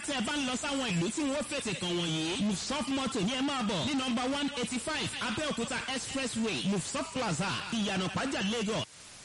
tẹ́ ẹ bá ń lọ sáwọn ìlú tí wọ́n fètè kàn wọ̀nyí mufsop moto ní ẹ máa bọ̀ ní nọmba one eighty five abẹ́òkúta expressway mufsop plaza ìyànà pàjá lagos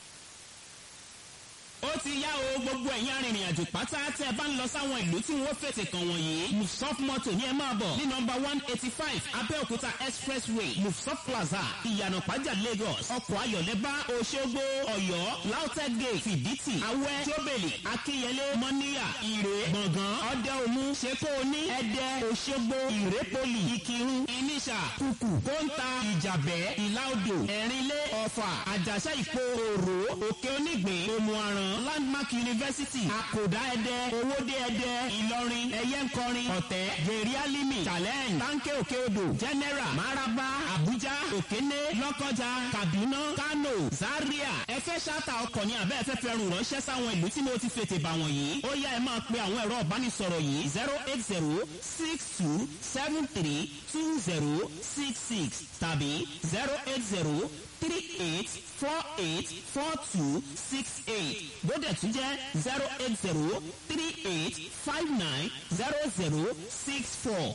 ó ti yá o gbogbo ẹ̀yin arìnrìn àjò pátá tẹ́ ẹ bá ń lọ sáwọn ìlú tí wọ́n fètè kàn wọ̀nyí mufsop moto ní ẹ máa bọ̀ ní nọmba one eighty five abẹ́òkúta expressway mufsop plaza ìyànà pàjá lagos ọkọ̀ ayọ̀lẹ́bá oṣogbo ọ̀yọ́ lautech gate fìdítì awẹ́ jóbèlì akínyẹlé mọ́níyà ìrè gbọ̀ngàn ọdẹ òmu ṣeko oní ẹdẹ oṣogbo ìrépolì ìkírun ìníṣà kùkù kóńtà ìjàbẹ́ ìlàodò ẹ̀rínlé ọ̀fà àjàṣà ìpò òrò òkè onígbìn òmùaràn landmark university àkòdá ẹdẹ owóde ẹdẹ ìlọrin ẹyẹnkọrin ọ̀tẹ́ gèrè alimi challenge tanke òkè odò general maraba abuja òkéné lọ́kọjà kaduna kano zaria ẹ fẹ́ ṣáta ọkọ̀ ní abẹ́ ẹ̀fẹ́ fẹ́ rùn ránṣẹ́ sáwọn ìlú tí mo ti fètè bà wọ̀nyí ó yá ẹ máa pe àwọn ẹ̀rọ ìbánisọ̀rọ̀ yìí zero eight zero six two seven three two zero six six tàbí zero eight zero three eight four eight four two six eight bóde tún jẹ́ zero eight zero three eight five nine zero zero six four.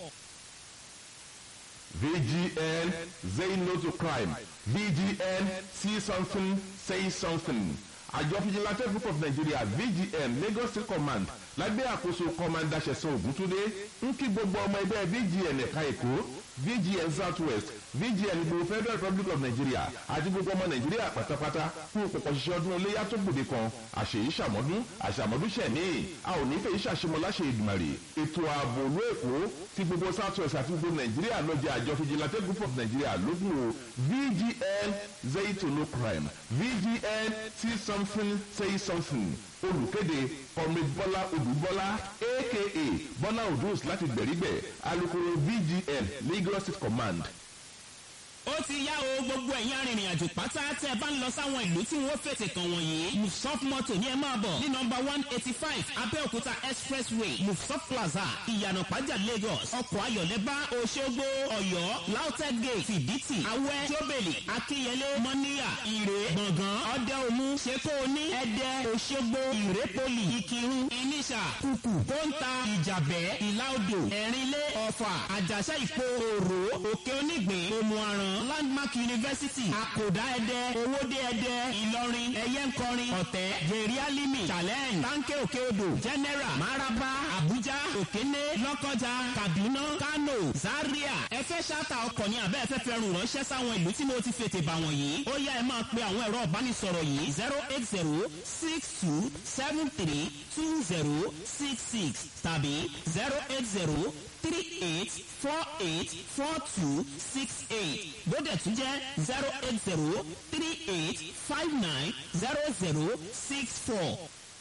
VGN, say no to crime. VGN, see something, say something. àjọ fìjìláńtẹ́ group of nigeria vgn lagos state command lábẹ́ àkóso kọ́mándà ṣẹ̀sán ògúntúndé ń kí gbogbo ọmọ ẹgbẹ́ vgn ẹ̀ka èkó vgn south west vgn gbogbo federal republic of nigeria àti gbogbo ọmọ nàìjíríà pátápátá fún òpòpọ̀ ṣiṣẹ́ ọdún iléyà tó gbòde kan àṣèyí ṣàmọ́dún àṣàmọ́dún ṣẹ̀mí a ò ní fẹ́ ìṣàṣemọ́ láṣẹ ìdùmàrè ètò ààbò òlú èkó ti gbogbo south west àti gbogbo nàìjíríà lọ́jà àjọ fìjìláńtẹ́ group of nigeria lógún o vgn zay to no crime vgn see something say something olùkéde comrade bọ́lá odùbọ́lá aka bọ́lá odus láti gbẹ̀rígbẹ̀ alukoro vgn lagos state command ó ti yá o gbogbo ẹ̀yin arìnrìn àjò pátá tẹ́ ẹ bá ń lọ sáwọn ìlú tí wọ́n fètè kàn wọ̀nyí mufsop moto ní ẹ máa bọ̀ ní nọmba one eighty five abẹ́òkúta expressway mufsop plaza ìyànà pàjá lagos ọkọ̀ ayọ̀lẹ́bá oṣogbo ọ̀yọ́ lautech gate fìdítì awẹ́ jóbèlì akínyẹlé mọ́níyà ìrè gbọ̀ngàn ọdẹ òmu ṣeko oní ẹdẹ oṣogbo ìrépolì ìkírun ìníṣà kùkù kóńtà ìjàbẹ́ ìlàodò ẹ̀rínlé ọ̀fà àjàṣà ìpò òrò òkè onígbìn òmùaràn landmark university àkòdá ẹdẹ owóde ẹdẹ ìlọrin ẹyẹnkọrin ọ̀tẹ́ gèrè alimi challenge tanke òkè odò general maraba abuja òkéné lọ́kọjà kaduna kano zaria ẹ fẹ́ ṣáta ọkọ̀ ní abẹ́ ẹ̀fẹ́ fẹ́ rùn ránṣẹ́ sáwọn ìlú tí mo ti fètè bà wọ̀nyí ó yá ẹ máa pe àwọn ẹ̀rọ ìbánisọ̀rọ̀ yìí zero eight zero six two seven three two zero six six tàbí zero eight zero three eight four eight four two six eight bóde tún jẹ́ zero eight zero three eight five nine zero zero six four.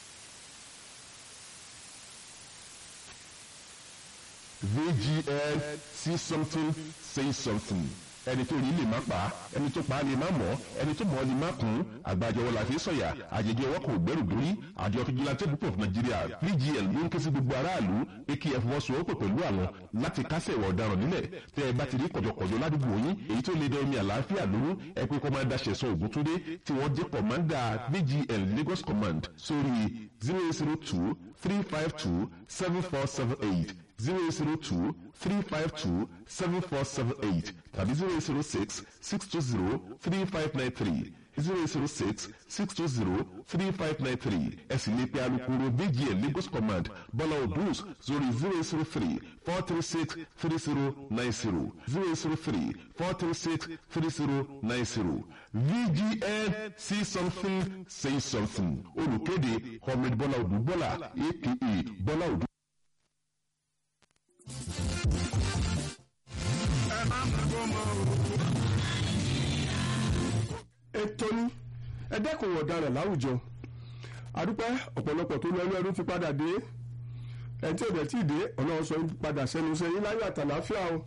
vgn see something say something ẹni tó rí lè má pa ẹni tó pa lè má mọ̀ ẹni tó mọ̀ lè má kún àgbàjọwọ́ la fi sọ̀yà àjẹjẹ ọwọ́ kò gbẹ́rù dórí àjọ fìjìláńtẹ́ group of nigeria vgn ló ń ké sí gbogbo aráàlú akf fọwọ́sowọ́pọ̀ pẹ̀lú àwọn láti kásẹ̀ ìwà ọ̀daràn nílẹ̀ tẹ́ ẹ bá ti rí kọ̀jọ̀kọ̀jọ̀ ládùúgbò yín èyí tó lè dẹ omi àlàáfíà lóru ẹ pé kọ́mándà ṣẹ̀sán ògúntúndé tí wọ́n jẹ́ kọ̀mándà vgn lagos command sórí zero zero two three five two seven four seven eight zero zero two three five two seven four seven eight tàbí zero zero six six two zero three five nine three zero zero six six two zero three five nine three ẹ sì lè pe alukoro vgn lagos command bọ́lá odus sórí zero zero three four three six three zero nine zero zero zero three four three six three zero nine zero vgn see something say something olùkéde comrade bọ́lá odù bọ́lá aka bọ́lá odù. ẹ má mú gbọmọ o. ètò ní ẹ dẹ́kun ọ̀daràn láwùjọ àdúpẹ́ ọ̀pọ̀lọpọ̀ tó lọ ẹlẹ́rú ti padà dé ẹni tí òde tí ì dé ọlọ́run sọ padà sẹ́nu sẹ́yìn láyọ̀ àtàláfíà o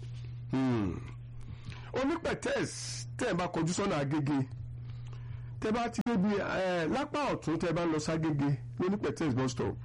onípẹ̀tẹ́s tẹ́ ẹ bá kọjú sọ́nà agége tẹ́ bá ti débi ẹ lápá ọ̀tún tẹ́ bá ń lọ ságége lónípẹ̀tẹ́s bus stop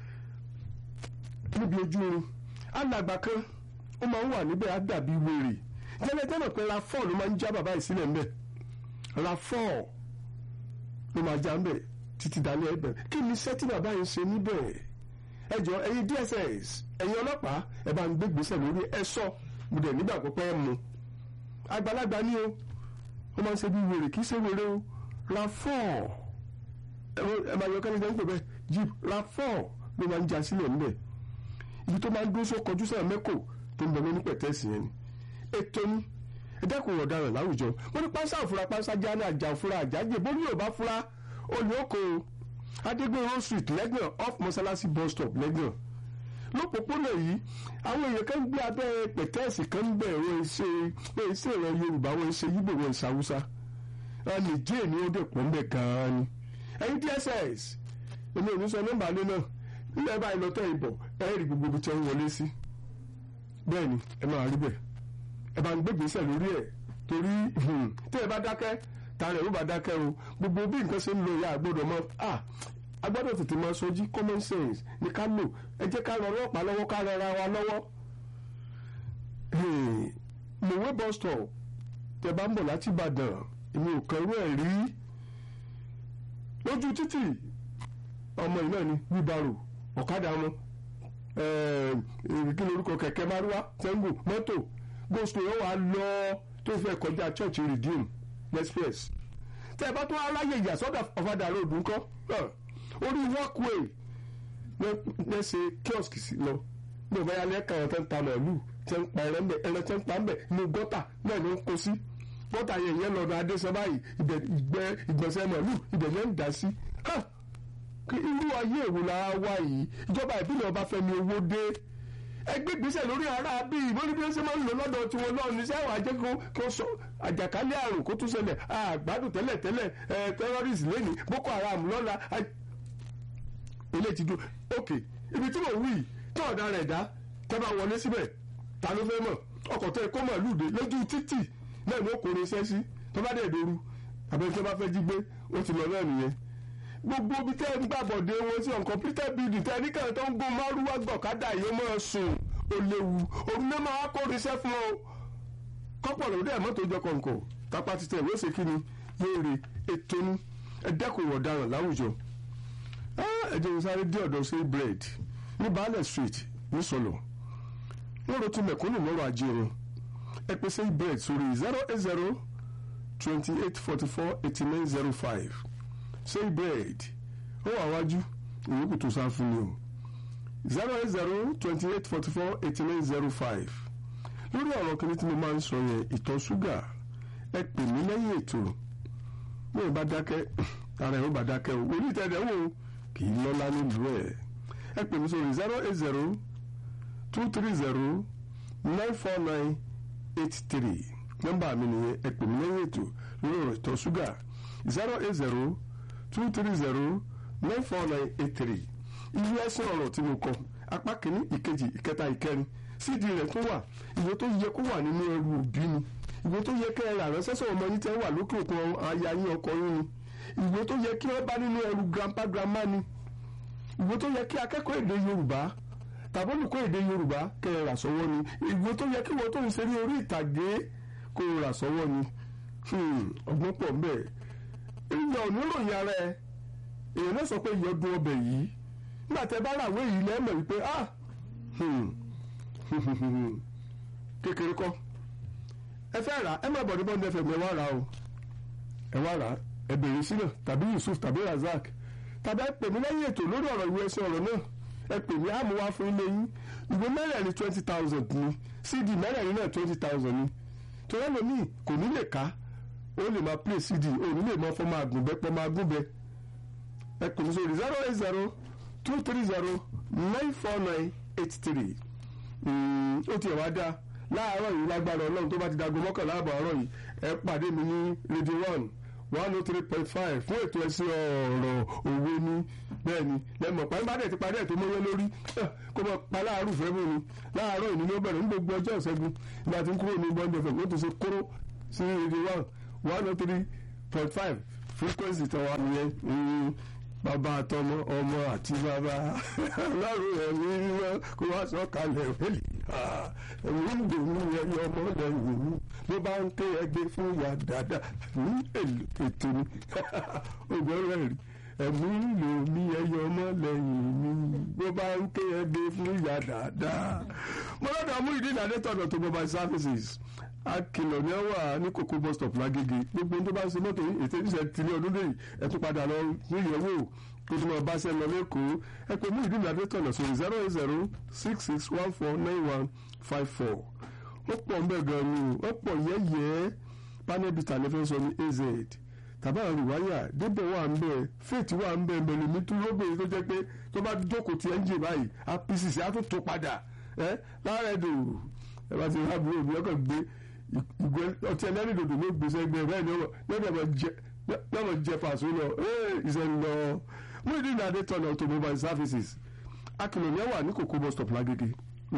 níbi ojú orin alàgbà kan ó máa ń wà níbẹ̀ á dàbí wèrè jẹ́lẹ́jẹ́mọ̀ pé ra fọ́ọ̀ ló máa ń já bàbá yìí sílẹ̀ ńbẹ̀ ra fọ́ọ̀ ló máa já ńbẹ̀ títí dalẹ́ ẹ̀bẹ̀ kí ni iṣẹ́ tí bàbá yìí ń ṣe níbẹ̀ ẹ jọ ẹ̀yin DSS ẹ̀yin ọlọ́pàá ẹ bá ń gbé gbèsè lórí ẹ sọ mo dẹ̀ nígbàgbọ́ pé ẹ mu àgbàlagbà ni o wọ́n máa ń ṣe bí wèrè kì í ṣe wèrè o ra fọ́ọ̀ ẹ máa yọ kẹ́ni jẹ́ ń pè bẹ́ẹ̀ jeep ra fọ́ọ̀ ló máa ń já sílẹ̀ ńbẹ̀ ibi tó máa ń dúró só kọjú sáà mẹ́kò tó ń bẹ lóní pẹ̀tẹ́sì yẹn ni ètò ni ẹ dẹ́kun ọ̀daràn láwùjọ wọ́n ní pánsá òfura pánsá jáná àjà òfura àjájẹ bó ní yorùbá fura olè oko adégbèrò street lẹ́gbọ̀n off mọ́sálásí bus stop lẹ́gbọ̀n lópòpónà yìí àwọn èèyàn kan gbé abẹ́ pẹ̀tẹ́ẹ̀sì kan ń bẹ̀ wọ́n ṣe wọ́n ṣe ìran yorùbá wọ́n ṣe yíbò wọ́n ṣe haúsá ẹni jẹ́ ni ó dẹ̀ pọ̀ ń bẹ̀ gan-an ni ẹ̀yin dss èmi ò ní sọ nọ́mbà alẹ́ náà nílẹ̀ báyìí lọ́tọ̀ ìbọ̀ ẹ̀ rí gbogbo ibi tí wọ́n wọlé sí bẹ́ẹ̀ ni ẹ máa rí bẹ́ẹ̀ ẹ bá ń gbé gbèsè lórí ẹ̀ torí tí ẹ bá dákẹ́ ta rẹ̀ ó bá dákẹ́ o gbogbo bí nǹkan ṣe ń lo ìyá àgbọ̀dọ̀ mọ́ ah agbọ́dọ̀ tètè máa sojí common sense ní ká lò ẹ jẹ́ ká ran ọlọ́pàá lọ́wọ́ ká rẹra wa lọ́wọ́ mòwe bus stop tẹ bá ń bọ̀ láti Ìbàdàn èmi ò kàn rú ẹ̀ rí lójú títì ọmọ yìí náà ni wíbarò ọ̀kadà wọn kí lorúkọ kẹ̀kẹ́ márúwá tẹ́ngù mọ́tò goslo yóò wá lọ tó fẹ́ kọjá church redeem express tẹ́ ẹ bá tó aráyè ìyá sọ́dọ̀ ọ̀fadà road ńkọ́ orí walkway lẹ́sẹ̀ kiosk sí lọ ní ọ̀bá yálẹ̀ ẹ̀ka ẹ̀rọ tẹ́ ń ta màálù tẹ́ ń pa ẹ̀rọ ẹ̀rọ tẹ́ ń pa ńbẹ̀ ní gọ́tà náà ló ń kó sí gọ́tà yẹn yẹn lọ́dọ̀ adéṣẹ́ báyìí ìgbẹ́ ìgbọ̀nsẹ̀ màálù ibẹ̀ yẹn ń dà sí irú ayé èwo la wá yìí ìjọba ìbílẹ̀ ọba fẹ́mi owó dé ẹgbẹ́ gbèsè lórí ara bíi ìbọn bí wọ́n ṣe máa ń lò lọ́dọ̀ tiwọn náà ní sẹ́wọ̀n ajẹ́ kó sọ àjàkálẹ̀ àrùn kó tún ṣẹlẹ̀ àgbàdùn tẹ́lẹ̀ tẹ́lẹ̀ terrorist lẹ́ni boko haram lọ́la ilé ti dùn ok ibi tí mo wí tí ọ̀dà rẹ̀ dá tẹ́ bá wọlé síbẹ̀ ta ló fẹ́ mọ̀ ọkọ̀ tẹ́ kó mọ̀ lùdè lójú títì náà ló kórè iṣẹ́ sí tó bá dẹ̀ dòru àbẹ̀tí tó bá fẹ́ jí gbé ó ti lọ náà nìyẹn gbogbo ibi tẹ́ ń gbàbọ̀dé wọn sí uncompleted building tẹ́ níkànnì tó ń gbó márùwá gbọ̀kádà yìí máa sùn ó léwu òun náà máa kó iṣẹ́ fún ọ kọ́pọ̀ lóde mọ́tò jọ kọ̀ǹkọ̀ tápá ti tẹ̀ wéṣe kí ni yéèrè ètò ní ẹ̀dẹ́kùn ọ̀daràn láwùjọ ẹ̀jẹ̀ ń sáré dé ọ̀dọ̀ sí bread ní baálẹ̀ street ní sọlọ wọ́n ro tún mẹ̀kúnnù lọ́rọ̀ ajé wọn ẹ pè sí bread sórí zero eight zero twenty eight forty four eighty nine zero five say bread ó wà wájú ìyókù tó sá fún mi o zero eight zero twenty eight forty four eighty nine zero five lórí ọ̀rọ̀ kìíní tí mo máa ń sọ yẹn ìtọ̀ ṣúgà ẹ pè mí lẹ́yìn ètò bí ẹ bá dákẹ́ ara ẹ̀ ó bá dákẹ́ o orí ìtẹ̀dẹ̀ wò kì í lọ́lá nílùú ẹ̀ ẹ pè mí sórí zero eight zero two three zero nine four nine eight three nọ́mbà mi nìyẹn ẹ pè mí lẹ́yìn ètò lórí ọ̀rọ̀ ìtọ̀ ṣúgà zero eight zero two three zero nine four nine eight three ìwé ẹsẹ̀ ọ̀rọ̀ tí mo kọ apá kìíní ìkejì ìkẹta ìkẹrin sídi rẹ̀ tó wà ìwé tó yẹ kó wà nínú ẹrù òbí ni ìwé tó yẹ kẹ́ ẹ rà ránṣẹ́ sọ̀rọ̀ ọmọ yín tẹ́ wà lókè òkun aya yín ọkọ yín ni ìwé tó yẹ kí wọ́n bá nínú ẹrù grandpa grandma ni ìwé tó yẹ kí akẹ́kọ̀ọ́ èdè yorùbá tàbí olùkọ́ èdè yorùbá kẹ́ ẹ rà sọ́wọ́ ni ìwé tó yẹ kí wọ́n tó ń ṣe ní orí ìtàgé kó o rà sọ́wọ́ ni ọgbọ́n pọ̀ ń bẹ ìyá oníròyìn ara ẹ èèyàn náà sọ pé ìyá ọdún ọbẹ̀ yìí nígbà tẹ bá ràwé yìí lẹ́mọ̀ wípé ah kékeré kọ́ ẹ fẹ́ rà ẹ má bọ̀ ní bọ́ndé fm ẹ wá rà o ẹ wá rà ẹ bèrè sílẹ̀ tàbí Yusuf tàbí Razak tàbí ẹ pè mí lẹ́yìn ètò lórí ọ̀rọ̀ ìwé ẹsẹ̀ ọ̀rọ̀ náà ẹ pè mí àmú wá fún ilé yín ìwé mẹ́rẹ̀ẹ̀rin twenty thousand ni cd mẹ́rẹ̀ẹrin náà twenty thousand ni torí ẹlòmíì kò ní lè ká ó lè máa play cd ó ní lè máa fọ́ máa gùn bẹ́ pọ́ máa gùn bẹ́ ẹ pè mí sórí zero eight zero two three zero nine four nine eight three ó tiẹ̀ wá dá láàárọ̀ yìí lágbára ọlọ́run tó bá ti dago mọ́kànlá àbọ̀ ọ̀rọ̀ yìí ẹ pàdé mi ní radio one one oh three point five fún ètò ẹ̀sìn ọ̀rọ̀ òwe ní bẹ́ẹ̀ ni lẹ́mọ̀ pàmípàdé ti parí ẹ̀ tó mọ́yẹ́ lórí kó mọ̀ pa láàárọ̀ fẹ́ mú ni láàárọ̀ yìí ni ó bẹ̀rẹ̀ ní gbogbo ọjọ́ ìṣẹ́gun ìgbà tí ń kúrò ní bọ́ńdẹ̀ fẹ̀ kó tó ṣe kóró sí radio one one oh three point five frequency tọ́wọ́ nìyẹn bàbá àtọmọ ọmọ àti bàbá ọlọ́run ẹ̀mí mímọ́ kó wá sọ kalẹ̀ wẹ́lì ẹ̀mí ń dòwú ẹ̀yọ ọmọ lẹ́yìn mi ló bá ń ké ẹgbẹ́ fún ìyá dáadáa ní ètò ní ògbọ́n rẹ̀ rí ẹ̀mú lò mí ẹyọ ọmọ lẹ́yìn mi bó bá ń ké ẹgbẹ́ fún ìyá dáadáa. mo lọ́dọ̀ mú ìdí ìdádé tọ̀dọ̀ tó mobile services akìlọ̀ ní wà ní kòkó bus stop lágége gbogbo ohun tó bá ń ṣe mọ́tò yìí ètò ìṣẹ̀ tìlẹ̀ ọdún lẹ́yìn ẹ tún padà lọ ní ìyẹ̀wò kó tó máa bá ṣe lọ lẹ́kọ̀ọ́ ẹ pé mú ìdí ìdádé tọ̀dọ̀ sórí zero eight zero six six one four nine one five four wọ́n pọ̀ ń bẹ̀ gan ni o wọ́n pọ̀ yẹ́yẹ́ panel bita ní fẹ́ sọ ní az tàbá àrùwáyà débẹ̀ wà ń bẹ̀ faith wà ń bẹ̀ mẹ̀lẹ̀ mi tún lóbìnrin tó jẹ́ pé tó bá jókòó ti ẹ́ńjì báyìí apc á tún tó padà ẹ́ lára ẹ̀dùn ẹ bá ti rí àbúrò mi ọkàn gbé ìgbẹ́ ọtí ẹlẹ́rìí dòdò ló gbèsè ẹgbẹ́ bẹ́ẹ̀ ni ọmọ jẹ fàṣọ lọ ìṣẹ̀ lọ mú ìdí ìdádé tọ̀nà automobile services akìlọ̀ wà ní kòkó bus stop lágége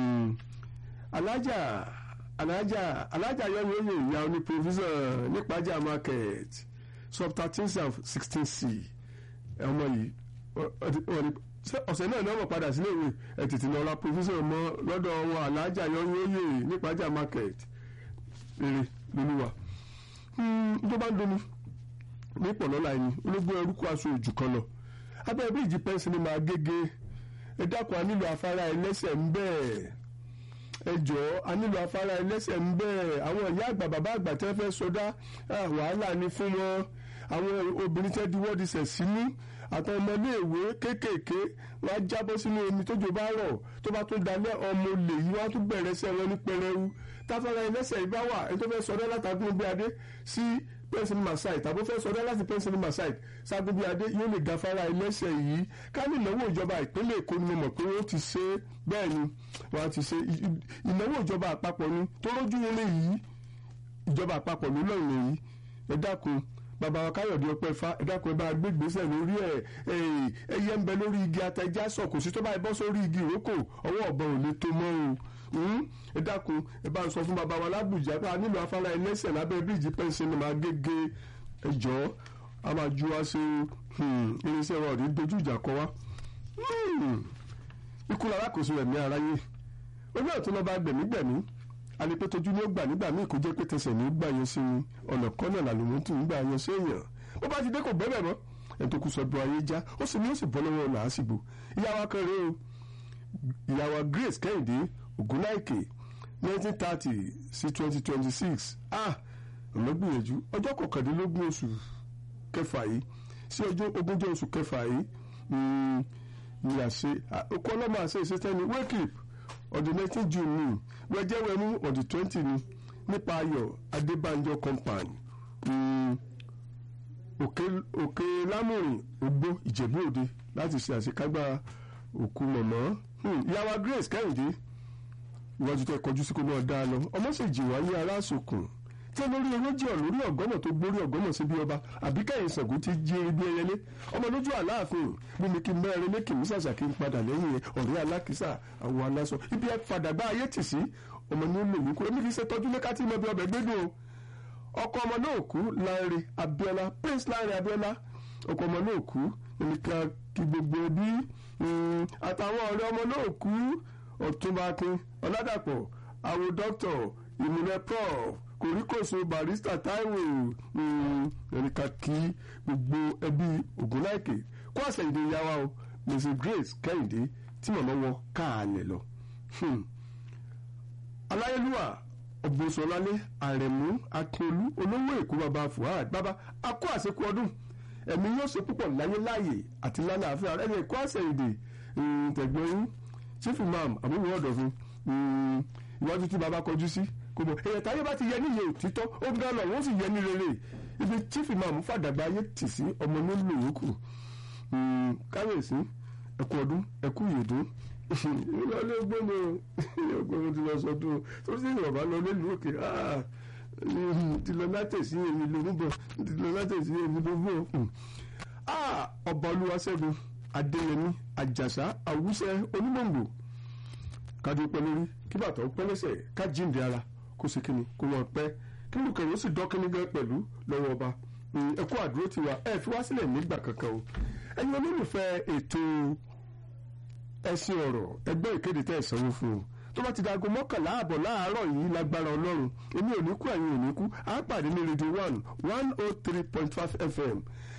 alájà alájà alájà yọmi oyè ìyá oní provision nípàjà market sub thirteen and sixteen c ọmọ yìí ọ̀sẹ̀ náà ni wọ́n mọ̀ padà sílé ìwé ẹ̀ tètè lọ ra provision mọ́ lọ́dọ̀ wọn alájà yọmi oyè nípàjà market rere lolúwa tó bá ń dunu ní pọ̀lọ́lá ẹni ológun ẹrú kó aṣọ òjù kan lọ abẹ́ bíríìjì pẹ́ńsì ni màá gégé ẹ dákun a nílò afárá ẹlẹ́sẹ̀ ń bẹ́ẹ̀ ẹ jọ̀ọ́ a nílò afárá ẹlẹ́sẹ̀ ń bẹ́ẹ̀ àwọn ìyá àgbà bàbá àgbà tẹ́ fẹ́ sọdá wàhálà ni fún wọn àwọn obìnrin tẹ́ diwọ́ di sẹ̀ sínú àtàwọn ọmọléèwé kéékèèké wọn á jábọ́ sínú omi tójò bá rọ̀ tó bá tún dalẹ̀ ọmọ olè yìí wọn á tún bẹ̀rẹ̀ sẹ́ wọn ní pẹrẹwu táfárá ẹlẹ́sẹ̀ yìí bá wà ẹni tó fẹ́ sọdá látàgùn bí adé sí pẹ́ńsìn masai tàbí fẹ́ sọdá láti pẹ́ńsìn masai ságun bí adé yóò lè gafárá ẹlẹ́sẹ̀ yìí ká ní ìnáwó ìjọba ìpínlẹ̀ èkó ni mo mọ̀ pé wọ́n ti ṣe bẹ́ẹ̀ ni wọ́n ti ṣe ìnáwó ìjọba àpapọ̀ ni tó rójú wọlé yìí ìjọba àpapọ̀ ló lọ́ọ̀ yìí ẹ dákun bàbá wa káyọ̀dé ọpẹ́ fa ẹ dákun ẹ bá gbé gbèsè lórí ẹ ẹyẹ ń bẹ lórí igi atẹjá sọ kò sí tó báyìí bọ́ sórí igi ìrókò ọwọ́ ọ̀bọ ò lè tó mọ́ o ẹ dákun ẹ bá ń sọ fún bàbá wa lábùjá pé a nílò afárá ẹlẹ́sẹ̀ lábẹ́ bíríìjì pẹ́ńsì ni màá gégé ẹjọ́ a máa ju wá sí irinṣẹ́ wa ò ní dojú ìjà kọ wá ikú lára kò sí ẹ̀mí aráyé ojú ọ̀tún lọ́ba gbẹ̀mígbẹ̀mí alipẹ́tọ́jú ni ó gbà nígbà míì kó jẹ́ pé tẹsẹ̀ ní gbà yẹn sí ni ọ̀nà kọ́nà làlùmọ́ tún ń gbà yẹn sí èèyàn bó bá ti dé kò bẹ́ẹ̀ mọ́ ẹ̀ tó kù sọ́dọ̀ ayé já ó sì ní ó sì bọ́ lọ́wọ́ ọ̀nà àṣìbò ìyàwó akẹrẹ o ìyàwó Grace Kẹ́hìndé Ògúnláìkè nineteen thirty sí twenty twenty six ah ọ̀nàgbìyànjú ọjọ́ kọkàndínlógún oṣù kẹfà yìí sí ọjọ́ ogúnjọ́ oṣù kẹfà yìí ni àṣe okú ọlọ́mọ àṣe ìṣẹ́tẹ́ni wake up on the nineteen june ni wẹ́jẹ́wẹ́mú on the twenty ni nípa ayọ̀ adébánjọ compound òkè òkè lámùrìn ògbó ìjẹ̀bú òde láti ṣe àṣekágbá òkú mọ̀mọ́ ìyàwó grace kẹ́hìndé ìwájú tẹ kọjú sí kó náà dá lọ ọmọ sì jì wáyé aláṣokùn tí olórí ewéjì ọ̀ lórí ọ̀gọ́nà tó gbórí ọ̀gọ́nà sí bí ọba àbíkẹ́yìn Ṣàngó ti jí eré bí ẹyẹlé ọmọ lójú àláàfin bí mi kí n mẹ́rin lé kì í ṣàṣà kí n padà lẹ́yìn ọ̀rẹ́ alákìísà àwọn aláṣọ ibi ẹ fàdàgbà ayé tì sí ọmọ ní lò wípé èmi kì í ṣe tọ́jú lé káàtì mọ́ bí ọbẹ̀ gbẹ́dùn o ọkọ ọmọ náà kú Lanre Abíọ́lá Prince Lanre Abíọ́lá ọkọ ọmọ náà kú nìkan kí gbogbo ẹbí àtàwọn ọ̀rẹ́ ọmọ náà kú Ọ̀túnba Akin Ọládàpọ̀ àwọn dókítà ìmùlẹ̀ prof kòríkòsò barista Táíwò ẹnìkan kí gbogbo ẹbí Ògúnláìkè kó àṣẹ ìdè ìyáwá o Mrs Grace Kẹ́hìndé tí màmá wọn káàlẹ̀ lọ. aláyélúwà ọ̀bùnsọ̀lálé àrẹ̀mú akínolú olówó èkó bàbá Fuad bàbá akó àṣekú ọdún ẹ̀mí yóò ṣe púpọ̀ láyé láàyè àti lálàáfíà ẹni ẹ̀kọ́ àṣẹ ìdè tẹ̀gbọ́n yín chief imam àbúrò ọ̀dọ̀fin iwájú tí bàbá kọjú sí kò mọ̀ èyàn táyé bá ti yẹ níyẹ òtítọ́ ó ń dáná wọ́n sì yẹ ní rere ibi chief imam fàdàgbà ayé tì sí ọmọ nílùú yòókù káyọ̀sí ẹ̀kú ọdún ẹ̀kú ìyèdún ìlọlé gbọ́mọ ọgbọ́n ti lọ sọdún tó sì yàn bá lọ nílùú òkè ti lọ látẹ̀sí èmi lórúbọ ti lọ látẹ̀sí èmi lórúbọ. ọba olúwaṣẹ́gun adéyẹmí àjàsá àwùsẹ onímọ̀ǹgbò kájú pẹ́ lórí kí bàtà ó pẹ́ lẹ́sẹ̀ ká jíǹde ara kó sì kíni kó wọn pẹ́ kí lùkẹ̀rẹ́ ó sì dọ́kínní gan pẹ̀lú lọ́wọ́ ọba ẹ kú àdúró tiwa ẹ fi wá sílẹ̀ nígbà kankan o ẹ̀yin olólùfẹ́ ètò ẹ̀sìn ọ̀rọ̀ ẹgbẹ́ ìkéde tẹ́ ẹ̀ sanwó fún o tó bá ti dago mọ́kànlá àbọ̀ láàárọ̀ yìí lágbára ọlọ́run èmi ò ní kú ẹ̀yin ò ní kú á pàdé ní rédíò one one oh three point five fm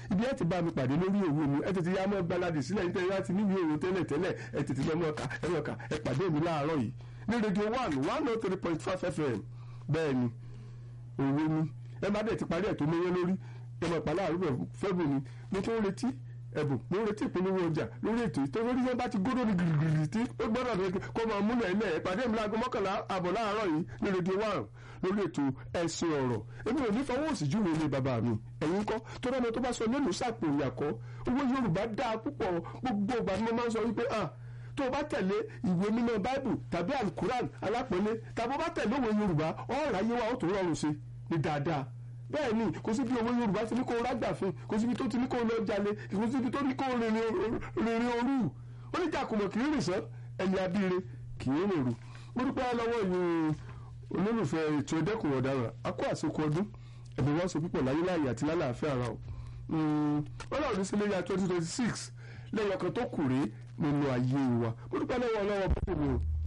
ibi ẹ ti bá mi pàdé lórí òwe mi ẹ tètè yá mọ́ gbaládì sílẹ̀ nítorí láti níbi òwe tẹ́lẹ̀ tẹ́lẹ̀ ẹ tètè lọ́ mọ́ ọkà ẹ mọ́ ọkà ẹ pàdé mi láàárọ̀ yìí ní rédíò one one oh three point five fm bẹ́ẹ̀ ni òwe mi ẹ má dẹ̀ ti parí ẹ̀ tó mẹ́yẹ lórí ẹ mọ̀ pàlà àrùbọ̀ fẹ́bù ni mo tún ń retí ẹ̀bùn mo ń retí ìpolówó ọjà lórí ètò yìí tó lórí yẹn bá ti gbódò ní gìrìgìrì tí ó gbọ́dọ̀ ní kó máa múlẹ̀ ilẹ̀ ẹ̀ pàdé mi láago mọ́kànlá àbọ̀ láàárọ̀ yìí ní rédíò one lórí ètò ẹ̀sìn ọ̀rọ̀ èmi ò ní fọwọ́ òsì júwe ilé bàbá mi ẹ̀yin kọ́ tó dáná tó bá sọ lẹ́nu sàpò ìyàkọ́ owó Yorùbá dáa púpọ̀ gbogbo ìgbà ni mo máa ń sọ wípé ah tó o bá tẹ̀lé ìwé mímọ́ báìbù tàbí alukuran alápẹ̀lẹ́ tàbí o bá tẹ̀lé òwe Yorùbá ọ̀rọ̀ ayé wa ó tó rọrùn sí ní dáadáa bẹ́ẹ̀ ni kò síbi owó yorùbá ti ní kó rágbàfin kò síbi tó ti ní kó lọ jalè kò síbi tó ní kó rìnrìn òru ó ní jàkùmọ̀ kì í rìn sán ẹni abíire kì í rìn òru mo dúpẹ́ lọ́wọ́ yìí olólùfẹ́ ètò ẹ̀dẹ́kùn ọ̀daràn akó àsìkò ọdún ẹ̀mí wọn sọ púpọ̀ láyé láàyè àti lálàáfíà ara o wọ́n náà ní sílé ya twenty twenty six lẹ́yìn ọkàn tó kù rèé nínú ayé wa mo dúpẹ́ lọ́wọ́ ọlọ́wọ́ púpọ̀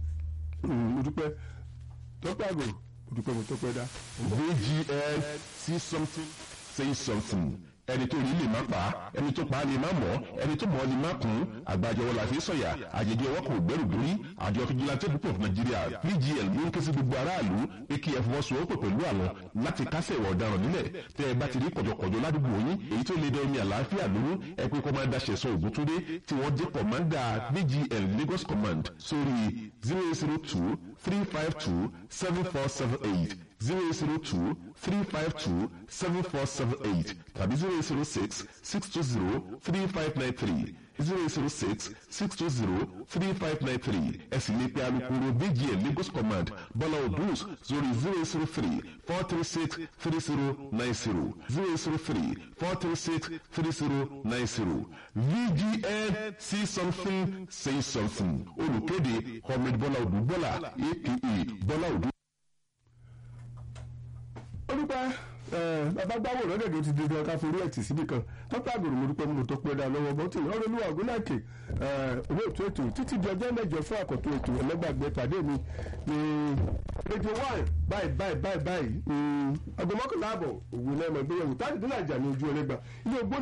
mo dúpẹ́ tọ́pẹ́ àgọ̀ mo dúpẹ́ mo tọ́pẹ́ dá. VGL see something say something ẹni tó rí lè má pa ẹni tó pa lè má mọ̀ ẹni tó mọ̀ lè má kún àgbàjọwọ́ la fi sọ̀yà àjẹjẹ ọwọ́ kò gbẹ́rù dórí àjọ fìjìláńtẹ́ púpọ̀ fún nàìjíríà VGL ló ń ké sí gbogbo aráàlú pé kí ẹ fọwọ́sowọ́pọ̀ pẹ̀lú àwọn láti kásẹ̀ ìwà ọ̀daràn nílẹ̀ tẹ́ ẹ bá ti rí kọ̀jọ̀kọ̀jọ̀ ládùúgbò yín èyí tó lè dẹ omi àlàáfíà lóru ẹ pé kọ́mándà ṣẹ̀sọ ògúntúndé tí wọ́n jẹ́ kọ̀mándà VGL Lagos Command sórí zero zero two three five two seven four seven eight zero zero two three five two seven four seven eight tàbí zero zero six six two zero three five nine three zero zero six six two zero three five nine three ẹ sì lè pe alukoro VGL Lagos Command Bọ́lá Odus sórí zero zero three four three six three zero nine zero zero zero three four three six three zero nine zero VGL see something say something olùkéde Ahmed Bọ́lá Odù Bọ́lá aka Bọ́lá Odù olùpẹ́ bàbá gbáwò lọ́dẹ̀dẹ̀ ti dédé ọ̀ká forí ẹ̀tì síbi kan tọ́pẹ́ àgbèrò mo dúpẹ́ mo tó pẹ́ dá lọ́wọ́ bọ́tì ọ̀rọ̀ olúwa ògúnláàkè owó ètò ètò títí di ọjọ́ mẹ́jọ fún àkọ́tún ètò ẹlẹ́gbàgbẹ́ pàdé mi ní rédíò one báyìí báyìí báyìí báyìí aago mọ́kànlá àbọ̀ òwò lẹ́mọ̀ ìgbéyàwó táàdì dínlà ìjà ní ojú ẹlẹ́gbà ilé ogbó